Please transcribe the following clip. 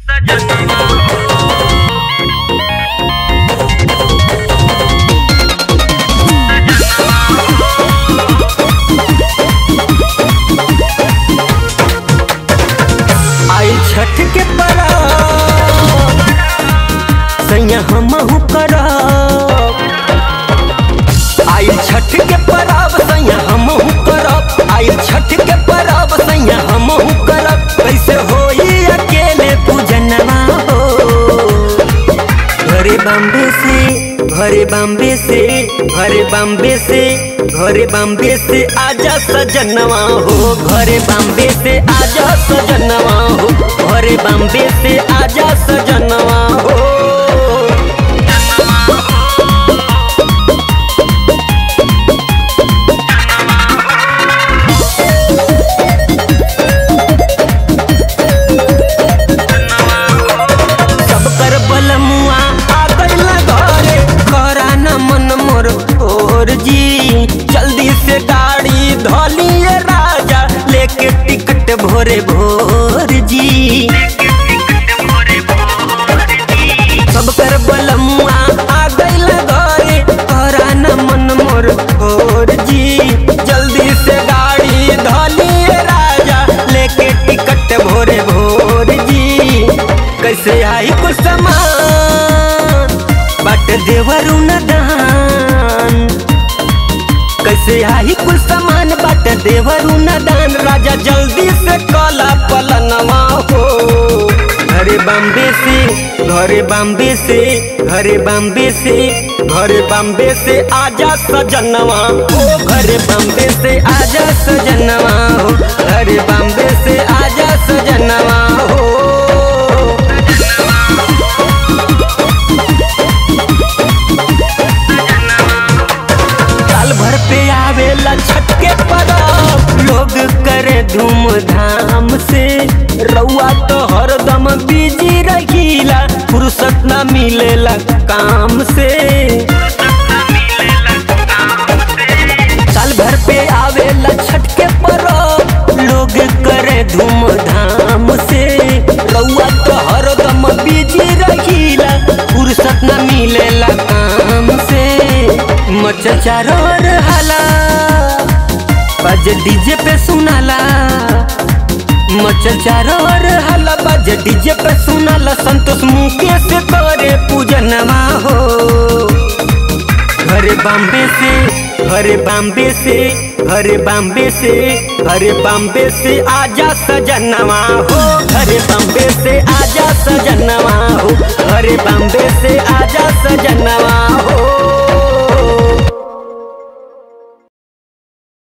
आई छठ के परा सैया हमहू करब आई छठ के परब सैया हमहू करब आई छठ के परब सैया हमहू करब कैसे होई अकेले पूजनवा हो घरे बम्बे से घरे बम्बे से घरे बम्बे से घरे बम्बे से आजा सजनवा हो घरे बम्बे से आजा सजनवा हो घरे बम्बे से आजा सजनवा हो सब कर बलमुआ आ गइल घरे करा न मन मोर और जी जल्दी से गाड़ी धोलिए राजा लेके टिकट भोरे भोर जी सब कर बलमुआ आ गइल घरे करा न मन मोर और जी जल्दी से गाड़ी धोलिए राजा लेके टिकट भोरे भोर जी कैसे आई कुछ सामान बट देवरू न दान कैसे आई कुछ सामान बट देवरू न दान राजा जल्दी से कला पलनवा हो घरे बम्बे से घरे बम्बे से घरे बम्बे से घरे बम्बे से आजा सजनवा हो घरे बम्बे से आजा सजनवा हो घरे बम्बे से आजा सजनवा हो साल भर पे आवेला छठ के परब लोग करे धूमधाम से रउआ तो हरदम बिजी रहीला फुर्सत न मिलेला काम से साल भर पे आवेला छठ के परब लोग करे धूमधाम से रउआ तो हरदम बिजी रहीला फुर्सत न मिलेला काम से मच चारों ओर हाला बज डीजे पे सुनाला मच चारों ओर हाला बज डीजे पे सुनाला संतोष मुकेश करे पूजनवा हो घरे बम्बे से घरे बम्बे से घरे बम्बे से घरे बम्बे से आजा सजनवा हो घरे बम्बे से आजा सजनवा हो घरे बम्बे से आजा